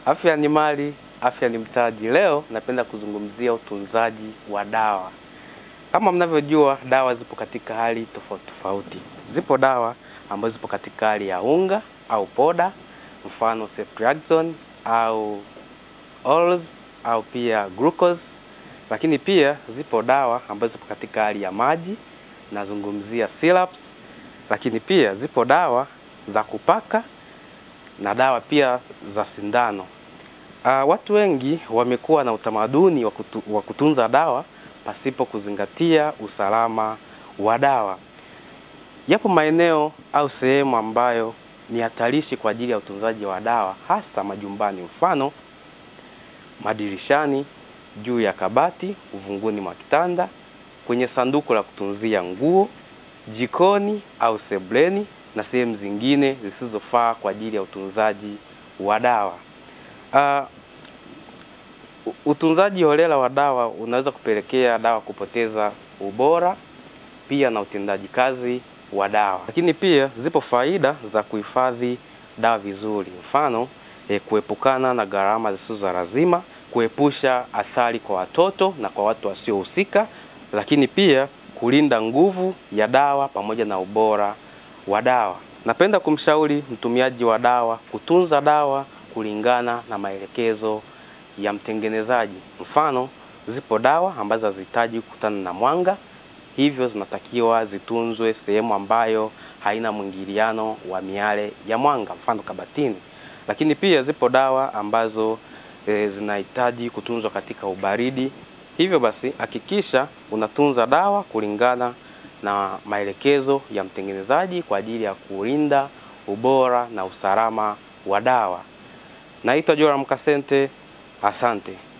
Afya ni mali, afya ni mtaji. Leo napenda kuzungumzia utunzaji wa dawa. Kama mnavyojua, dawa zipo katika hali tofauti tofauti. Zipo dawa ambazo zipo katika hali ya unga au poda, mfano ceftriaxone au orals au pia glucose. Lakini pia zipo dawa ambazo zipo katika hali ya maji, nazungumzia syrups. Lakini pia zipo dawa za kupaka na dawa pia za sindano. Uh, watu wengi wamekuwa na utamaduni wa kutu, wa kutunza dawa pasipo kuzingatia usalama wa dawa. Yapo maeneo au sehemu ambayo ni hatarishi kwa ajili ya utunzaji wa dawa, hasa majumbani, mfano madirishani, juu ya kabati, uvunguni mwa kitanda, kwenye sanduku la kutunzia nguo, jikoni au sebleni na sehemu zingine zisizofaa kwa ajili ya utunzaji wa dawa. Uh, utunzaji holela wa dawa unaweza kupelekea dawa kupoteza ubora pia na utendaji kazi wa dawa. Lakini pia zipo faida za kuhifadhi dawa vizuri, mfano eh, kuepukana na gharama zisizo za lazima, kuepusha athari kwa watoto na kwa watu wasiohusika, lakini pia kulinda nguvu ya dawa pamoja na ubora wa dawa. Napenda kumshauri mtumiaji wa dawa kutunza dawa kulingana na maelekezo ya mtengenezaji. Mfano, zipo dawa ambazo hazihitaji kukutana na mwanga, hivyo zinatakiwa zitunzwe sehemu ambayo haina mwingiliano wa miale ya mwanga, mfano kabatini. Lakini pia zipo dawa ambazo e, zinahitaji kutunzwa katika ubaridi. Hivyo basi hakikisha unatunza dawa kulingana na maelekezo ya mtengenezaji kwa ajili ya kulinda ubora na usalama wa dawa. Naitwa Joram Kasente, asante.